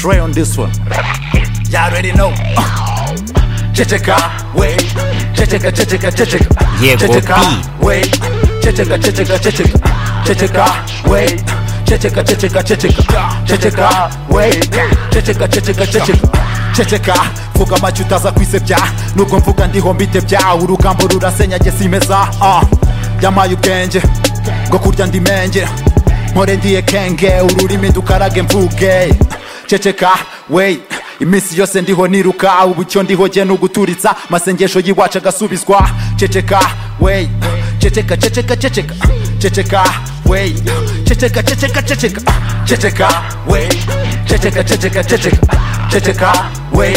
Trey on this one. Y'all already know. Uh. Chichika, wait. Chichika, chichika, chichika. Llegó chichika, Pi. wait. Chichika, chichika, chichika. Chichika, wait. Chichika, chichika, chichika. Chichika, wait. Chichika, chichika, chichika. Chichika, vuga amajyo utaza kwisebya nubwo mvuga ndiho mbitebya urugambo rurasenyage simeza ah. yamaye ubwenge ngo kurya ndi menge mpore ndiye kenge ururimi dukarage mvuge ceceka wey iminsi yose ndiho niruka ubu icyo ndiho jye ni uguturitsa masengesho y'iwacu agasubizwa ceceka wey ceceka ceceka ceceka ceceka wey ceceka ceceka ceceka ceceka wey ceceka ceceka ceceka ceceka wey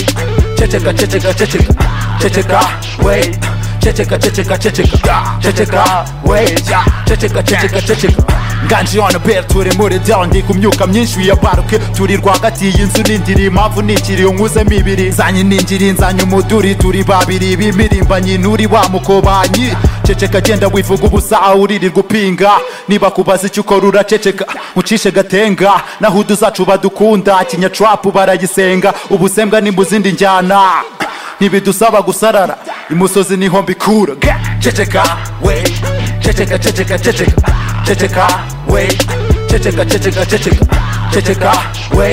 ceceka ceceka ceceka ceceka wey ceceka ceceka ceceka ceceka wey ceceka ceceka ceceka nganji on bear turi muri down ndi kumyuka myinshi yabaruke turi rwagati y'inzu nindiri impamvu nikiri nkuzemo ibiri zanyu ningiri nzanyu umuduri turi babiri b'imirimbanyi nturi wa mukobanyi ceceka genda wivuga ubusa uririrwa upinga niba kubaza icyo ukora uraceceka ucishe gatenga naho uduzacu badukunda kinyacurapu baragisenga ubusembwa ni mu zindi njyana ntibidusaba gusarara imusozi niho mbikura ceceka we ceceka ceceka ceceka ceceka we ceceka ceceka ceceka ceceka we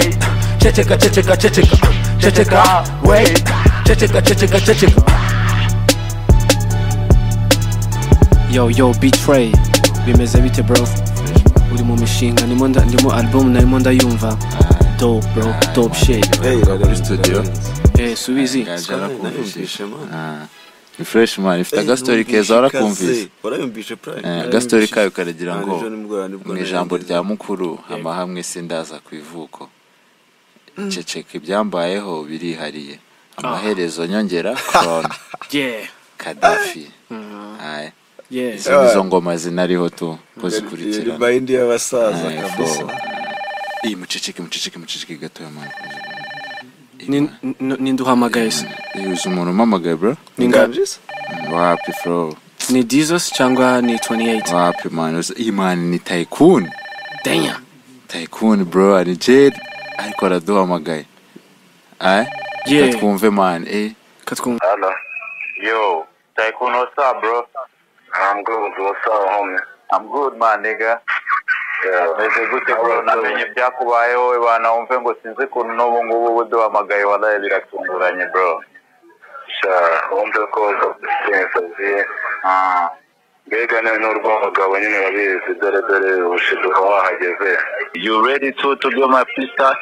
ceceka ceceka ceceka ceceka we ceceka ceceka ceceka yo yo betray bimeze bite bro uri mu mishinga ndimo nda- ndimo album narimo ndayumva dope bro dope shit muri studio eh subizi ni fresh man ifite agastori keza warakumvise warayumvishe prime Eh, agastori kayo karagira ngo Ah, nijoro nimugoroba nibwo mu ijambo nayangiza. rya mukuru amahamwe sindaza ku ivuko ceceka ibyambayeho birihariye amaherezo nyongera korona yeah kadafi Aya. yeah izo nizo ngoma zinariho tu ko zikurikirana ribayindi y'abasaza Aya, kabisa fo. iyi muceceke muceceke muceceke gatoya man Ni- ni- ninduhamagaye se iyi uzi umuntu umamagaye bro ni ngapi? inganjisa wapi flow ni dizos cyangwa ni 28 wapi man uzi- iyi man ni tycoon danya tycoon bro ari jeri ariko araduhamagaye aya Yeah. twumve man eh katwumva Hello. Yo, Tycoon, what's up, bro? I'm good. What's up, homie? I'm good, man, nigga. meze gute bro namenye ibyakubayeho we bana wumve ngo sinzi ukuntu n'ubu ngubu buduhamagaye waraye biratunguranye bro wumve ko imisazi mbega ni urw'abagabo nyine babizi dore dore ubushiduka wahageze you ready to to do my pista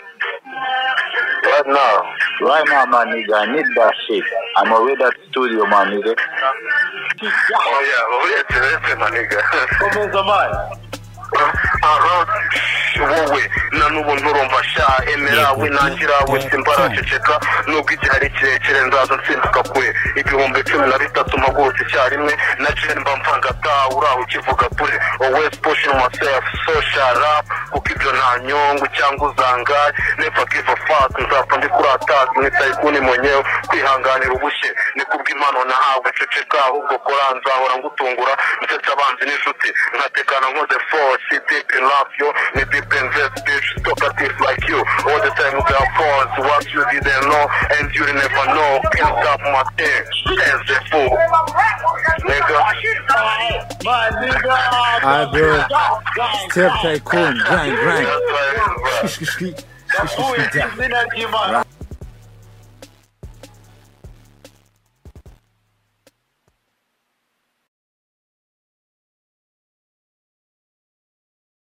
Right now, right now, my nigga, I need that shit. I'm already at studio, my nigga. Oh yeah, uretse uretse, my nigga. Komeza mani. aha wowe na n'ubu nturumva sha emera we nangira we simbaraceceka nubwo igihari kirekire nzaza nsimbuka kure ibihumbi cumi na bitatu mpagurutse icyarimwe na jen mba mvanga ta uraho ukivuga kure always pushing myself social rap kuko ibyo nta nyungu cyangwa uzangaye never give a fuck nzapfa ndi kuri attack ni tycoon mwenyewe kwihanganira ubushye ni kubw'impano nahawe ceceka ahubwo kora nzahora ngutungura ndetse abanzi n'inshuti nkatekana nkoze force deep in love yo ni deep in this bitch talkative like you all the time with our phones what you didn't know and you never know can't stop my thing as a fool nigga Alright, bro. Step tycoon, grind, grind. that's why bro Shkish, shkish, shkish, shkish, shkish, down.